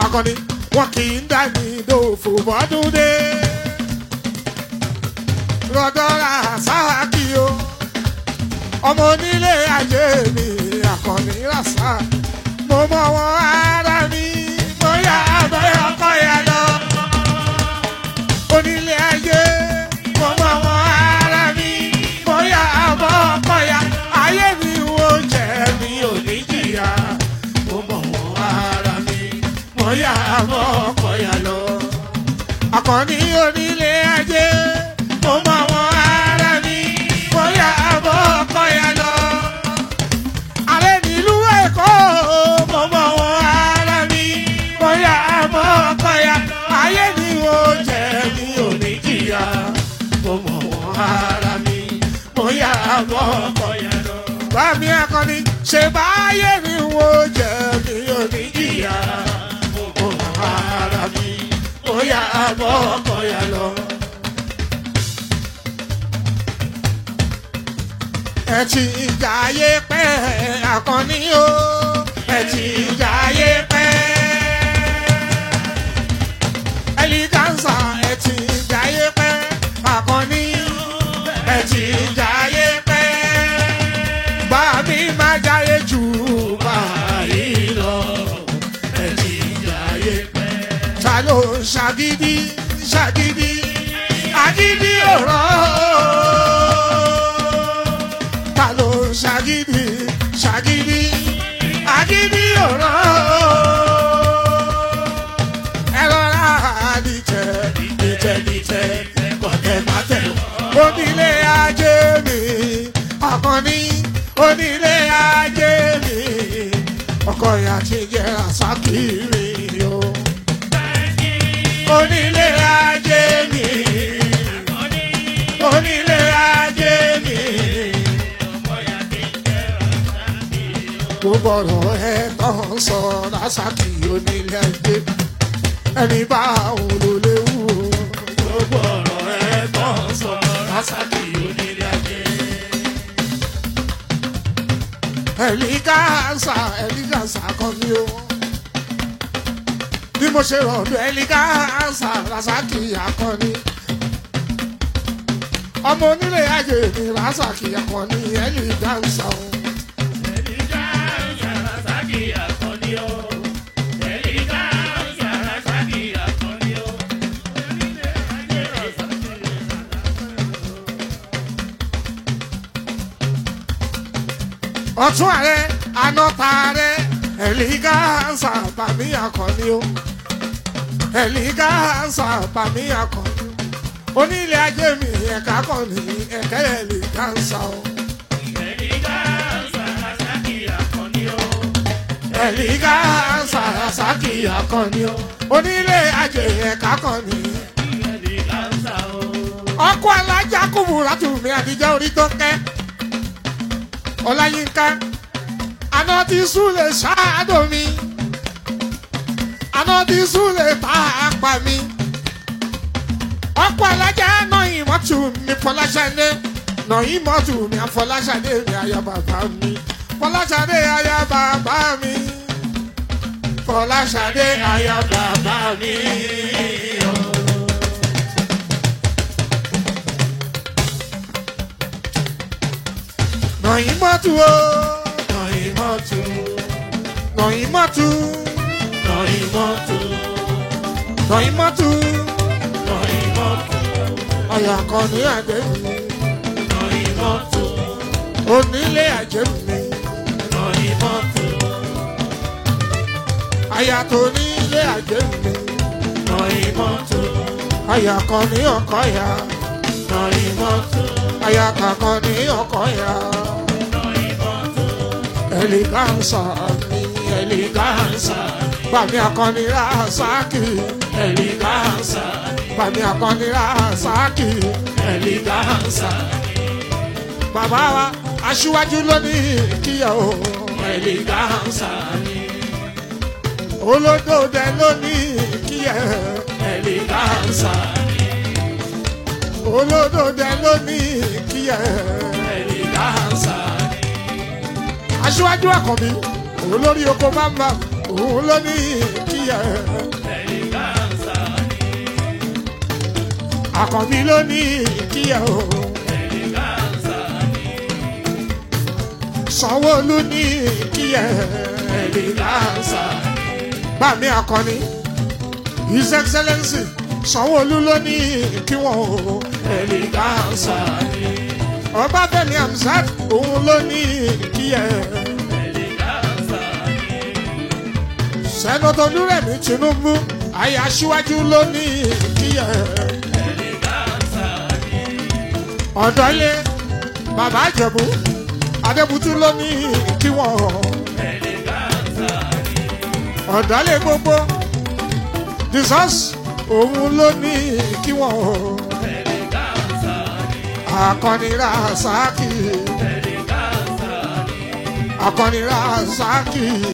akọni wọn kì í dání dòfò bọ́dún dé rọdọ́ra sáàkì o ọmọ onílé ayé mi akọni rasa mo mọ wọn ara mi mo yà abẹ́ ọkọ yà lọ onílé ayé mo mọ wọn ara mi mo yà abọ́ ọkọ yà ayé mi wo jẹ́ mi ò ní jìyà mo mọ wọn ara mi mo yà abọ́ ọkọ yà lọ akọni onílé ayé mo mọ wọn ara mi mo yà abọ́ ọkọ yà lọ ààrẹ nílùú èkó mo mọ wọn ara mi mo yà abọ́ ọkọ yà ayé mi ò jẹ́ mi ò ní jìyà mo mọ wọn ara mi mo yà abọ́ ọkọ yà lọ. bámi akọni ṣe báyé mi wo jẹ́ mi ò ní jìyà mo mọ wọn ara mi mo yà abọ́ ọkọ yà lọ. ẹ ti jayé pẹ́ akọni o ẹ ti jayé pẹ́ ẹlígánsà ẹ ti jayé pẹ́ akọni ẹ ti jayé pẹ́ bá mi má jayé jù báyìí lọ ẹ ti jayé pẹ́ ta ló ń ṣàgídí ṣàgídí àgídí ọ̀rọ̀ ta ló ń ṣàgídí ṣàgídí àgídí ọ̀rọ̀ ẹ rọra dìtẹ̀ dìtẹ̀ dìtẹ̀ kọ̀tẹ̀ mátẹ̀ onílé ajé mi akọni onílé ajé mi ọkọ ìyá ti jẹ àsákìrì o onílé ajé mi onílé ajé mi. gbogbo ọ̀rọ̀ ẹ tán sọ lásàkì onílé ajé ẹni bá òun ló léwu o. gbogbo ọ̀rọ̀ ẹ tán sọ lásàkì onílé ajé. ẹ̀lígáàsà ẹ̀lígáàsà kan ní o bí mo ṣe rọ̀dọ̀ ẹ̀lígáàsà lásàkì akọni ọmọ onílé ajé mi lásàkì akọni ẹ̀lígáàsà o. ọtún ààrẹ anọta ààrẹ ẹlígáàsà bàmí akọni o ẹlígáàsà bàmí akọni onílé ajé mi ẹ̀ka kọni ẹ̀kẹ́ ẹlígáàsà o ẹlígáàsà sàkì akọni o onílé ajé ẹ̀ka kọni ọkọ alájà kùbùrà tùmí àdìjẹ orí tó kẹ́ ọláyínká aná ti súlẹ̀ ṣáàdọ̀ mi aná ti súlẹ̀ pàápà mi ọ̀pọ̀ alájà náà ìmọ̀tù mi fọláṣadé náà ìmọ̀tù mi àfọláṣadé mi àyà bàbá mi fọláṣadé àyà bàbá mi fọláṣadé àyà bàbá mi. Nọ̀yìnmọ́tù o. Nọ̀yìnmọ́tù. Nọ̀yìnmọ́tù. Nọ̀yìnmọ́tù. Nọ̀yìnmọ́tù. Nọ̀yìnmọ́tù. Ọ̀yà kan ní àjẹ́ mi. Nọ̀yìnmọ́tù. Onílé àjẹ́ mi. Nọ̀yìnmọ́tù. Àyà tó nílé àjẹ́ mi. Nọ̀yìnmọ́tù. Àyà kan ní ọkọ̀ ya. Nọ̀yìnmọ́tù. Àyà kankan ní ọkọ̀ ya eleganza mi eleganza bàmí akọni rasaki eleganza bàmí akọni rasaki eleganza bàbá wa aṣíwájú lónìí kíyàwó eleganza olódòdè lónìí kíyẹ eleganza olódòdè lónìí kíyẹ eleganza aṣíwájú àkànbí òun lórí oko máma òun ló ní kíyà àkànbí ló ní kíyà o. sanwó-olu ní kíyà ẹ̀ẹ́dẹ́gbàsá. bàmí akọni his excellence sanwó-olu ló ní kí wọ́n o ẹ̀ẹ́dẹ́gbàsá. ọbáfẹ́mi hamzat òun ló ní kíyà sẹ́nọ́tọ̀ olúrẹ̀mí tinubu ayé aṣíwájú ló ní kíyà ọ̀dọ́lé bàbá àjẹ̀bú adébútú ló ní kí wọ́n ọ̀dọ́lé gbogbo jesus òun ló ní kí wọ́n akọni rasaki akọni rasaki